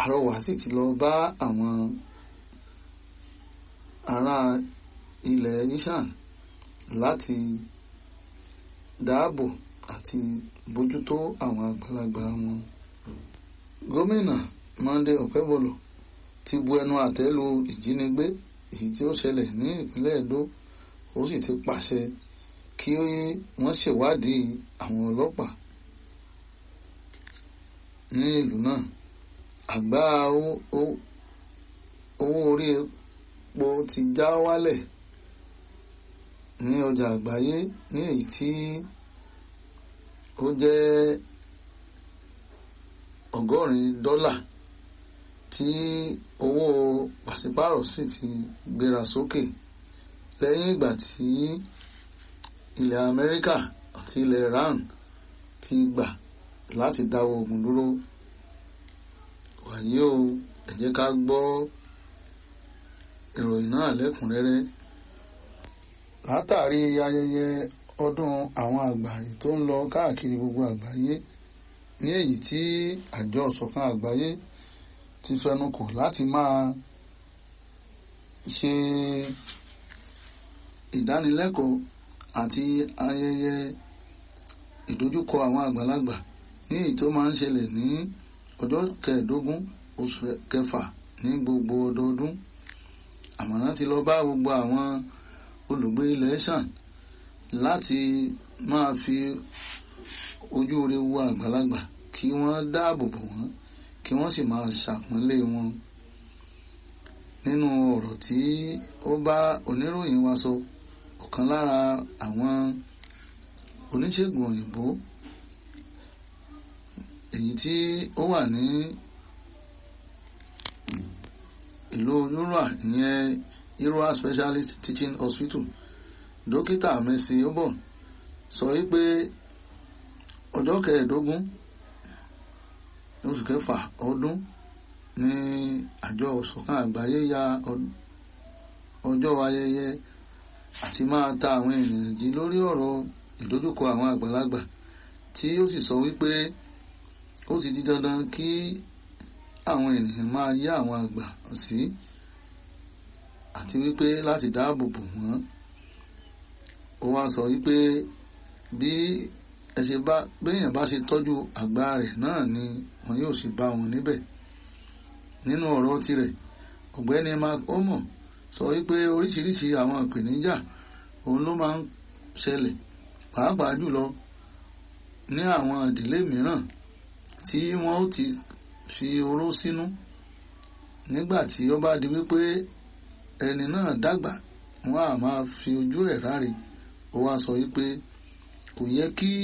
àrọwà sì ti lọ bá àwọn ará ilẹ̀ ishan láti dáàbò àti bójútó àwọn àgbàlagbà wọn. gómìnà Monday Okebolo ti bu ẹnu àtẹ́ lu ìjínigbé èyí tí ó ṣẹlẹ̀ ní ìpínlẹ̀ Edo ó sì ti pàṣẹ kí wọ́n ṣèwádìí àwọn ọlọ́pàá ní ìlú náà àgbá owó orí epo ti já wálẹ̀ ní ọjà àgbáyé ní èyí tí ó jẹ́ ọgọ́rin dọ́là tí owó pàṣípàrọ̀ sì ti gbéra sókè lẹ́yìn ìgbà tí ilẹ̀ Amẹ́ríkà àti ilẹ̀ Iran ti gbà láti dáwọ́ ogun dúró wàyí o ẹ jẹ́ ká gbọ́ ìròyìn náà lẹ́kùnrẹ́rẹ́ látàrí ayẹyẹ ọdún àwọn àgbà tó ń lọ káàkiri gbogbo àgbáyé ní èyí tí àjọ ìṣọ̀kan àgbáyé ti fẹnukò láti máa ṣe ìdánilẹ́kọ̀ọ́ àti ayẹyẹ ìdojúkọ àwọn àgbàlagbà ní èyí tó máa ń ṣẹlẹ̀ ní ọjọ́ kẹẹ̀ẹ́dógún oṣù kẹfà ní gbogbo ọdọọdún àmọ̀ràn ti lọ bá gbogbo àwọn olùgbé ilẹ̀ ṣàn láti máa fi ojú rere wo àgbàlagbà kí wọ́n dáàbò bò wọ́n kí wọ́n sì máa ṣàpọ́nlé wọn nínú ọ̀rọ̀ tí ó bá oníròyìn wa sọ ọ̀kan lára àwọn oníṣègùn òyìnbó èyí tí ó wà ní ìlú yúrà ìyẹn Irua Specialist Teaching Hospital dókítà Mercy Obon sọ wípé ọjọ́ kẹẹ̀ẹ́dógún oṣù kẹfà ọdún ní àjọ ìṣọ̀kan àgbáyé ya ọjọ́ ayẹyẹ àti máa ta àwọn ènìyàn jí lórí ọ̀rọ̀ ìdojúkọ àwọn àgbàlagbà tí ó sì sọ wípé ó ti di dandan kí àwọn ènìyàn máa yá àwọn àgbà sí àti wípé láti dáàbò bò wọ́n ó wá sọ wípé bí ẹ ṣe bá béèyàn bá ṣe tọ́jú àgbà rẹ̀ náà ni wọn yóò sì bá wọn níbẹ̀ nínú ọ̀rọ̀ tirẹ̀ ọ̀gbẹ́ni mark omo sọ wípé oríṣiríṣi àwọn ìpèníjà òun ló máa ń ṣẹlẹ̀ pàápàá jùlọ ní àwọn ìdílé mìíràn tí wọ́n ó ti fi oró sínú nígbà tí ó bá di wípé ẹni náà dàgbà wọ́n á máa fi ojú ẹ̀ ráre ó wá sọ wípé kò yẹ kí